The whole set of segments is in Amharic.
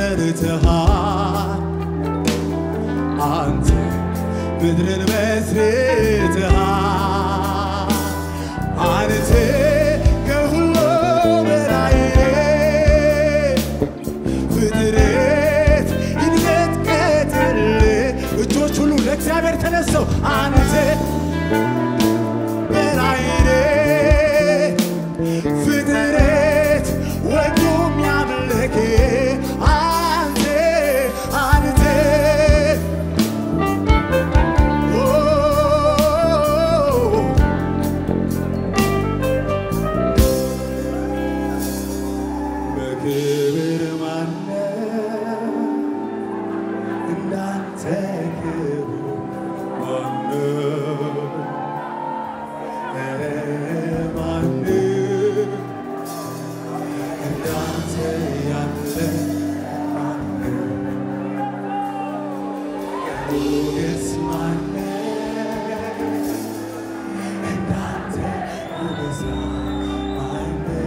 ሰርተሃል አንተ ምድርን መስርተሃል አንተ ከሁሉ በላይ ፍጥረት ይንቀጥቀጥል እጆች ሁሉ ለእግዚአብሔር ተነሰው አንተ በላይ ፍጥረት ወዶ የሚያመልክ አንተ አንተ ኦ በክብር ማነው እንዳንተ ክብር ማነው? ኧረ ማነው እንዳንተ ያለ ማነው? ሞገስ ማነው እንዳንተ ሞገስ ማነው?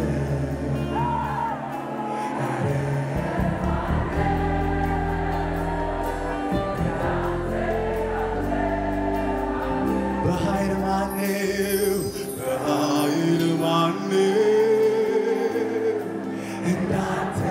በኃይል ማነው በኃይል ማነው እንዳንተ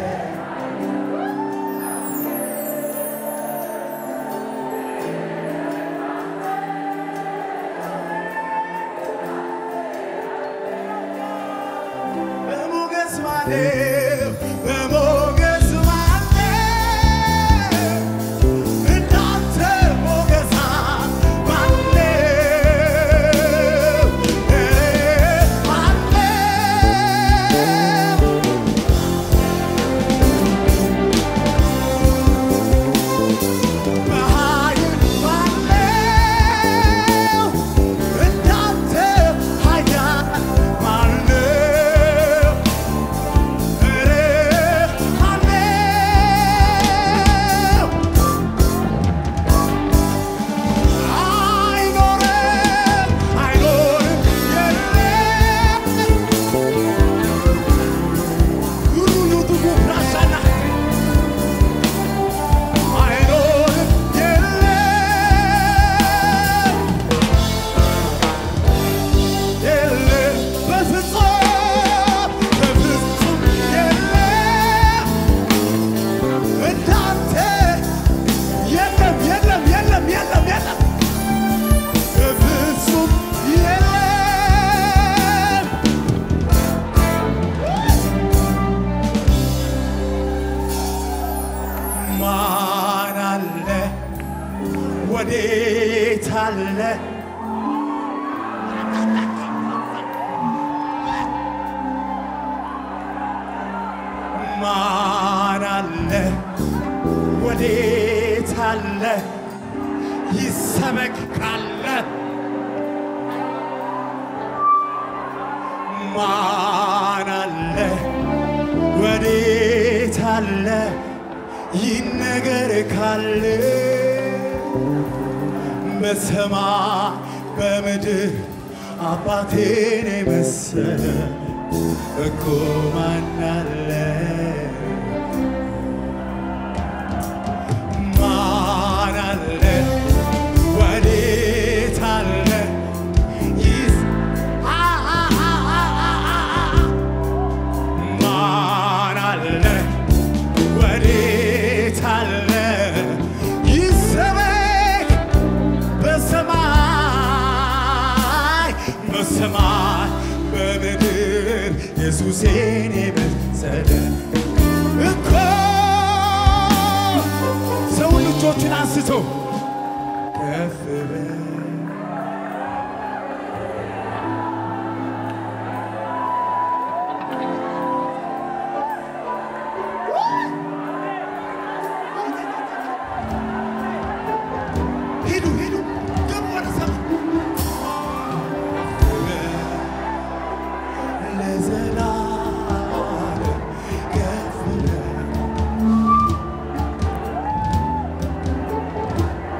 በሞገስ ማነው በሞገስ ማነው እንዳንተ ሞገሳ ማነው ማነው በኃይል ማነው እንዳንተ ኃያል ማነው ኧረ ማነው አይኖርም አይኖርም የለም ሩሉ ዱጉ ራሻና አይኖርም የለም የለም በፍጹም በፍጹም የለም እንዳንተ የለም የለም የለም የለም የለም በፍጹም የለም ማን አለ ወዴት አለ ማን አለ ወዴት አለ ይሰበክ ካለ ማን አለ ወዴት አለ ይነገር ካለ በሰማይ በምድር አባቴን የመሰለ እኮ ማን አለ ማን አለ ወዴት አለ ይስ አ- አ- አ- አ- አ- አ- ማን አለ ወዴት አለ ይሰበክ በሰማይ በሰማይ በምድር ኢየሱሴን የመሰለ እኮ ሰውን ልጆችን አንስቶ ከፍ በል ሂዱ ሂዱ ግቡ ወደ ሰማይ ለዘላለም ከፍ በል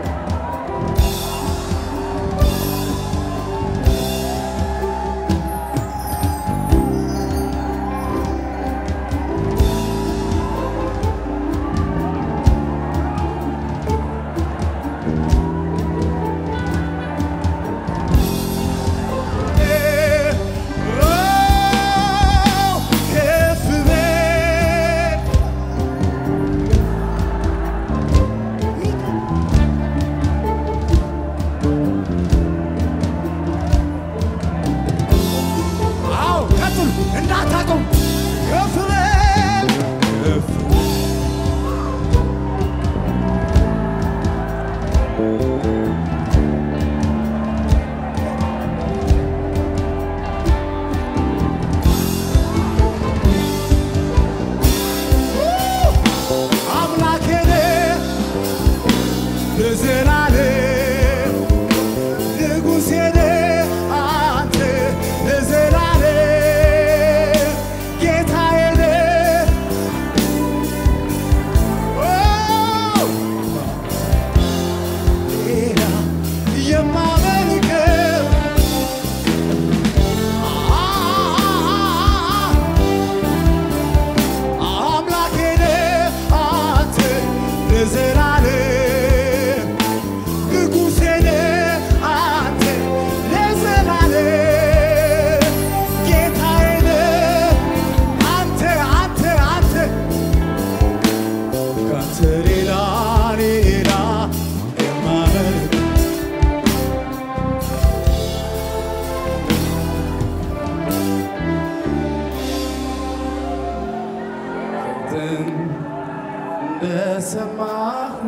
እንደሰማሁ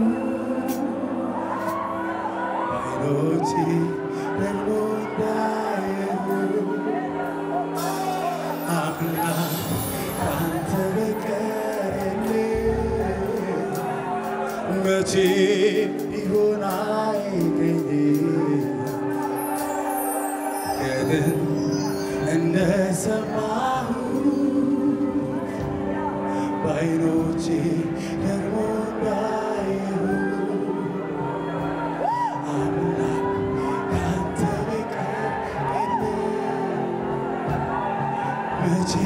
አይኖቼ ደግሞ እንዳየሁ አምላክ ካንተ በቀር የለም። መቼ ቢሆን አይገኝም ግን እንደሰማሁ በዓይኖቼ ደግሞ እንዳየሁ አምላክ ካንተ በቀር የለም። መቼ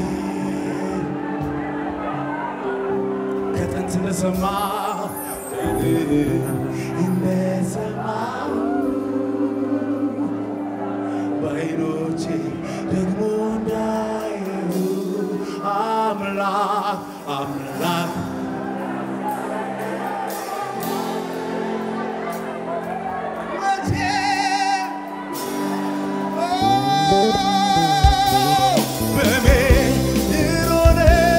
ከጥንት እንደሰማሁ እንደሰማሁ በዓይኖቼ ደግሞ እንዳየሁ አምላክ አምላክ መቼ በምድር ሆነ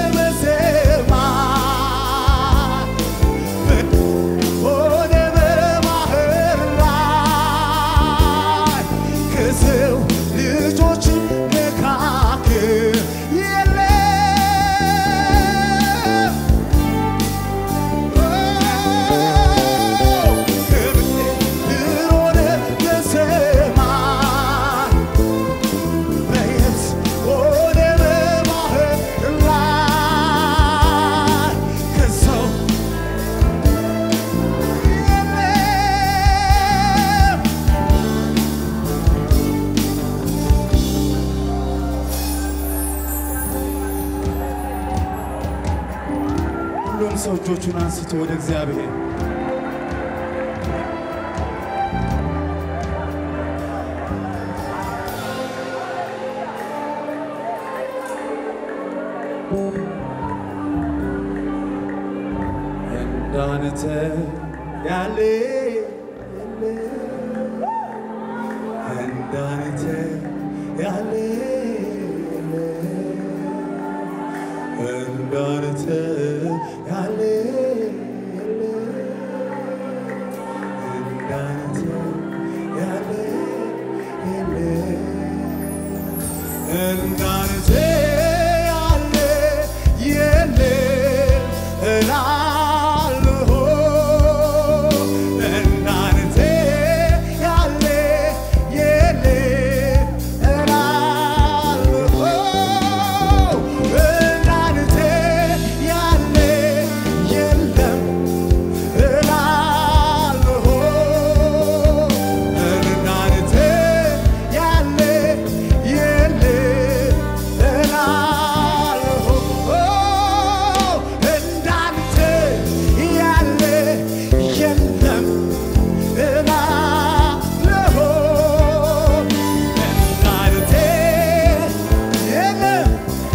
በሰማይ ሆነ በባህር ላይ ከሰው ልጆች መካከል የለም ከምድር ሆነ በሰማይ በየብስ ሆነ በባህር ላይ ከሰው የለም ሁሉም ሰው እጆቹን አንስቶ ወደ እግዚአብሔር እንዳንተ ያለ የለም። እንዳንተ ያለ የለም። እንዳንተ ያለ የለም። እንዳንተ ያለ የለም። እንዳንተ ያለ የለም እላለሁ። እንዳንተ ያለ የለም እላለሁ። እንዳንተ ያለ የለም እላለሁ። እንዳንተ ያለ የለም እላለሁ። እንዳንተ ያለ የለም እላለሁ። እንዳንተ የለም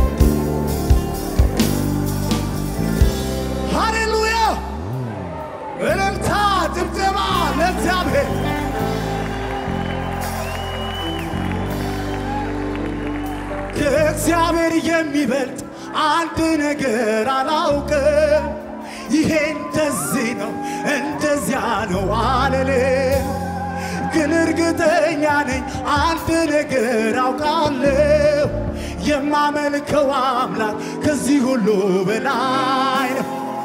ሃሌሉያ! እልልታ ድብደባ ለእግዚአብሔር ከእግዚአብሔር የሚበልጥ አንድ ነገር አላውቅም። ይሄ እንደዚህ ነው እንደዚያ ነው አልልም፣ ግን እርግጠኛ ነኝ አንድ ነገር አውቃለሁ። የማመልከው አምላክ ከዚህ ሁሉ በላይ ነው።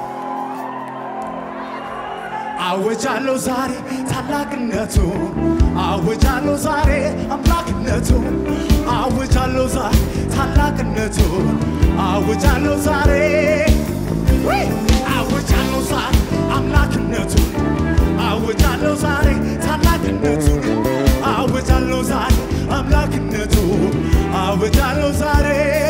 አወጃለሁ ዛሬ ታላቅነቱ አወጃለሁ ዛሬ አምላክነቱ አወጃለሁ ዛሬ ታላቅነቱ አወጃለሁ ዛሬ ውይ! አወጃለሁ ዛሬ አምላክነቱ አወጃለሁ ዛሬ ታላቅነቱ አወጃለሁ ዛሬ አምላክነቱ አወጃለሁ ዛሬ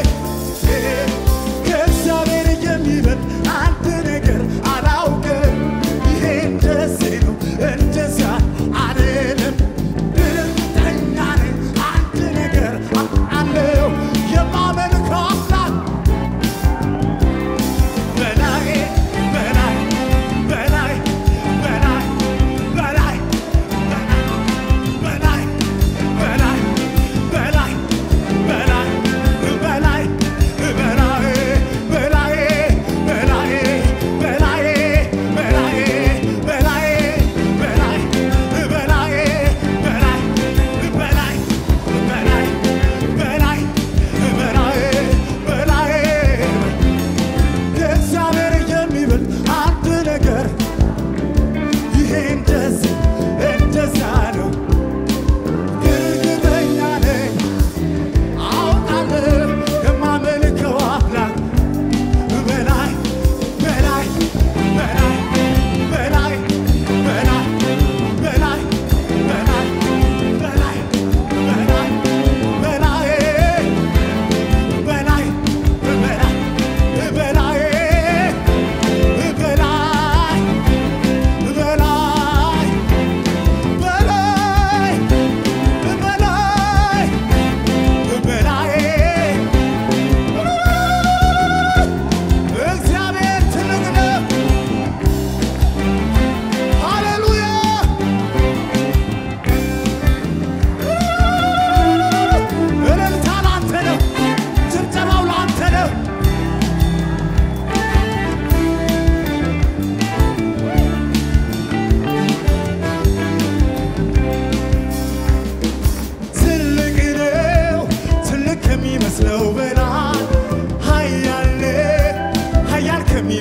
ከእግዚአብሔር የሚበልጥ አንድ ነገር አላውቅም። ይሄ እንደዚህ ነው እንደዚያ አልልም። እርግጠኛ ነኝ አንድ ነገር አለው የማመልከው አምላክ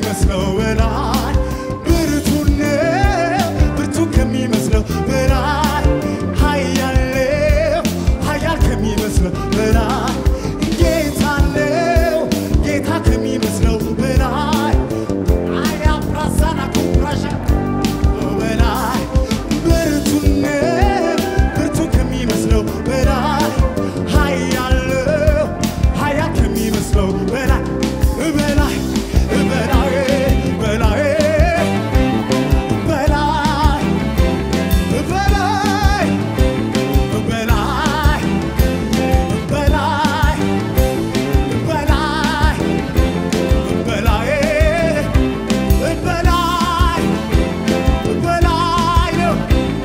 ከሚመስለው በላይ ብርቱ ነው ብርቱ ከሚመስለው በላይ ኃያል ነው ኃያል ከሚመስለው በላይ ጌታ ነው ጌታ ከሚመስለው በላይ አያ ፕራሳና ኩራሻ በላይ ብርቱ ነው ብርቱ ከሚመስለው በላይ ኃያል ነው ኃያል ከሚመስለው በላይ በላይ በላይ በላይ በላይ በላይ በላይ በላይ በላይ በላይ በላይ በላይ ነው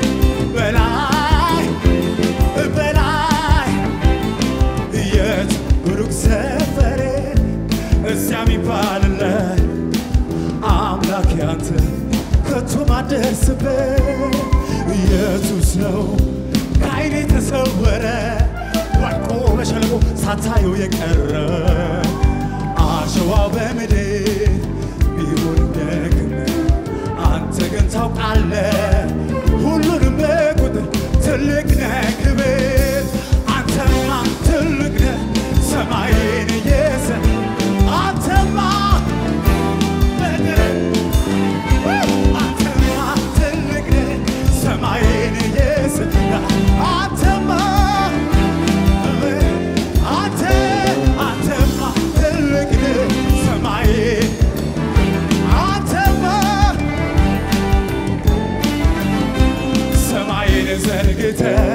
በላይ በላይ የት ሩቅ ሰፈሬ እዚያ የሚባልለት አምላክ ያንተ ከቶ ማደርስበት ኢየሱስ ነው ከዓይኔ ተሰወረ ወድቆ በሸለቆ ሳታየው የቀረ አሸዋው በምድር ቢሆን ደግም አንተ ግን ታውቃለህ ሁሉንም በቁጥር ትልቅ ነህ ክብር አንተማ ትልቅ ነህ ሰማይን የሰ አንተማ ምድር አንተማ ትልቅ ነህ ሰማይን የሰ አንተማ አንተ አንተማ ትልቅ ነህ ሰማይን አንተማ ሰማይን ዘርግተህ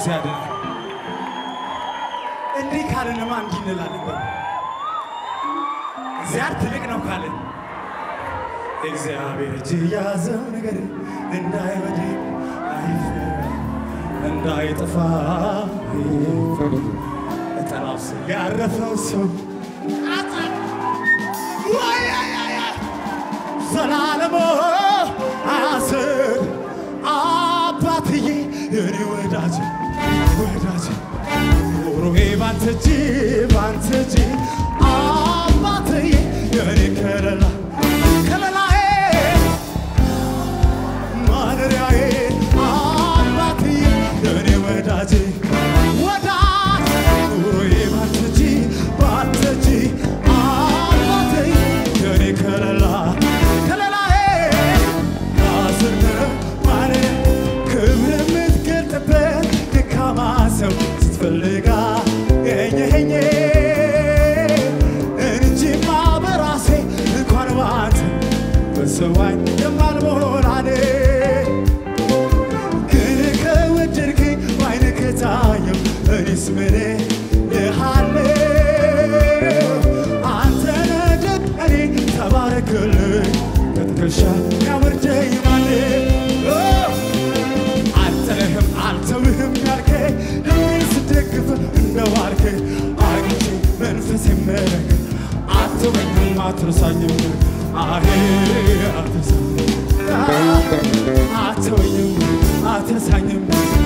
ኢየሱስ ያድናል። እንዲህ ካለንማ እንዲህ እንላለን። በሉ። እግዚአብሔር ትልቅ ነው ካለን እግዚአብሔር እጅ የያዘው ነገር እንዳይወድቅ አይፈራ እንዳይጠፋ ጠላው ስር ያረፈው ሰው ዘላለሞ አያስር አባትዬ የኔ ወዳጅ ወዳጅ ኑሮዬ ባንተ እጅ ባንተ እጅ አባትዬ የኔ ከለላ ከለላዬ ማደሪያዬ አባትዬ የኔ ወዳጅ ወዳጅ ኑሮዬ ባንተ እጅ ባንተ እጅ አባትዬ የኔ ከለላ ከለላዬ ራስነ ማደሪያ ክብር የምትገልጥበት ደካማ ሰው ስትፈልጋ የኘኸኝ እንጂማ በራሴ እንኳን ባንተ በሰዋኝ የማልሞላኔ ግን ከወደድከኝ በዓይንህ ከታየው እኔስ ምን እልሃለሁ? አንተ ነህ ደግ እኔ ተባረክልኝ ከትከሻ ያወርደኝ ማነው? አልጥልህም አልተውህም ያልከኝ ልቤን ስደግፍ እንደዋልክ አግኝቼ መንፈስ መረግ አትወኝም አትረሳኝም አሄ አትረሳኝም አትወኝም አትረሳኝም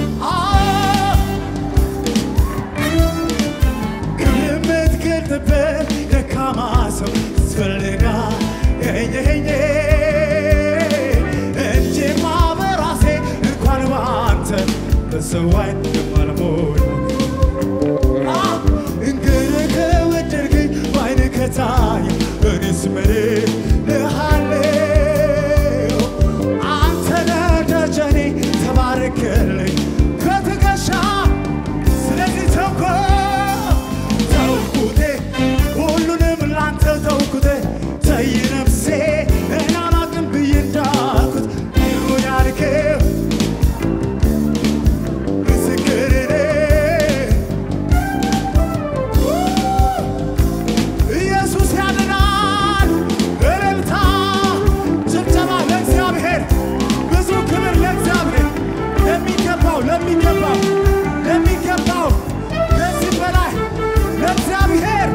የምትገልጥበት ደካማ ሰው ስፈልጋ የኘኸኝ እንጂማ በራሴ እንኳን በአንተ በሰዋይ የማልሞላ እንግዲህ ከወደድከኝ በዓይንህ ከታየው እኔስ ምን እልሃለሁ? አንተ ነህ ደጀኔ ተባረክልኝ ከትከሻ ስለዚህ ተውኩ ተውኩቴ ሁሉንም ላንተ ተውኩቴ ተይ ነፍሴ እኔ አላቅም ብዬ እንዳልኩት ይሁን ያልከው ምስክር ነኝ። ኢየሱስ ያድናል። እልልታ፣ ጭብጨባ ለእግዚአብሔር፣ ብዙ ክብር ለእግዚአብሔር። ለሚገባው ለሚገባው ለሚገባው ከዚህ በላይ ለእግዚአብሔር